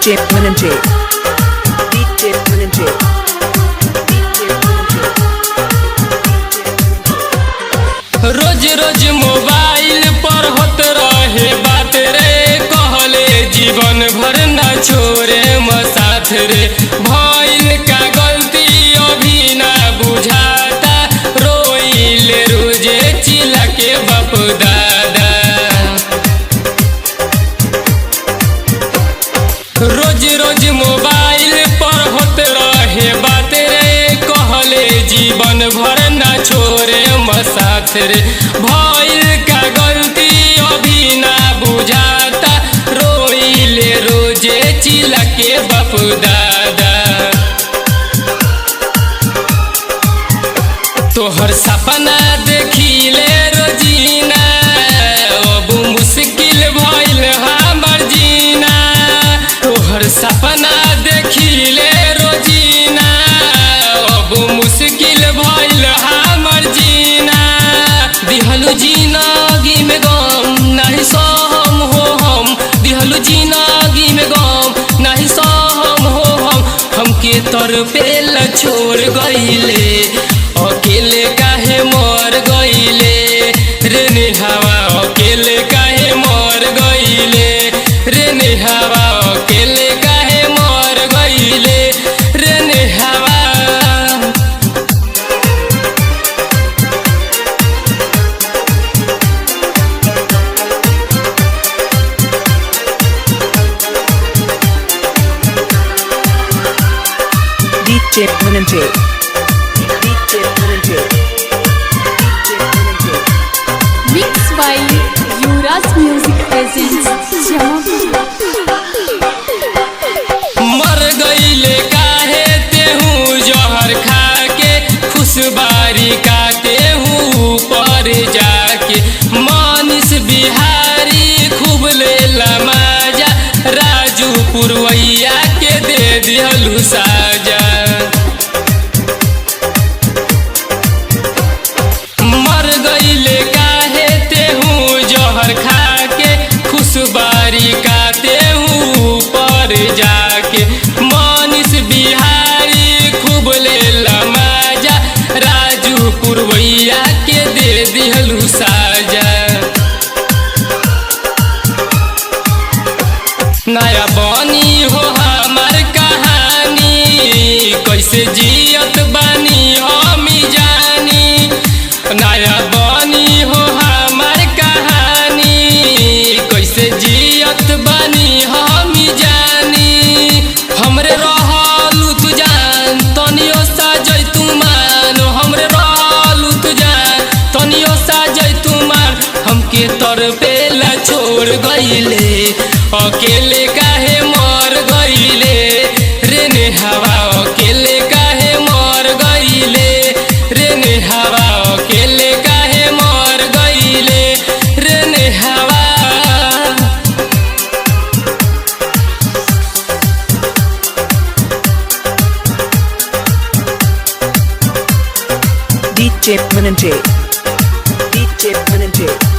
DJ Menenjay. DJ Menenjay. DJ Menenjay. रोज रोज mobile पर होत रहे बात रे कहले जीवन भर न छोरे मसाथ रे भइल का गलती अभी ना बुझाता रोइले रोजे चिल्ला के बाप दादा रोज रोज मोबाइल पर होत रहे बात रे कहले जीवन भर न छोरे मसाथ रे भइल का गलती अभी ना बुझाता रोइले रोजे चिल्ला के बाप दादा तोहर सपना देखिले रोजीना अब मुश्किल भइल हमर जीना तोहर सपना देखिले रोजीना अब मुश्किल भइल हमर जीना दिहलु जिनगी में गम नहीं सहम हो हम दिहलु जिनगी में गम नहीं सहम हो हम हमके तर पेल छोड़ गईले अकेले काहे मर गईले रे नेहावा अकेले काहे मर गईले रे नेहावा अकेले काहे मर गईले रे नेहावा DJ Menenjay. DJ Menenjay. DJ Menenjay. Mixed by Yuras Music Presents Jamapura. मर गईले काहे तेहू जहर खाके खुशबारी का तेहू पर जाके मानिस बिहारी खूब ले लमाजा राजू पुरवैया के दे दिहलू साजा मर गईले काहे तेहू जहर खाके खुशबारी का तेहू पर जाके मानिस बिहारी खूब ले लमाजा राजू पुरवैया के दे दिहलू साजा नया बनी हो हमार कहानी कैसे जियत बानी हम जानी नया बनी हो हमार कहानी कैसे जियत बानी हम जानी हमरे रहलू तू जान तनियो सा जैतू मान हमरे रहलू तू जान तनियो सा जैतू मान हमके तर पेला छोड़ गईले अकेले काहे मर गईले रे नेहावा अकेले काहे मर गईले रे नेहावा अकेले काहे मर गईले रे नेहावा DJ Menenjay. DJ Menenjay.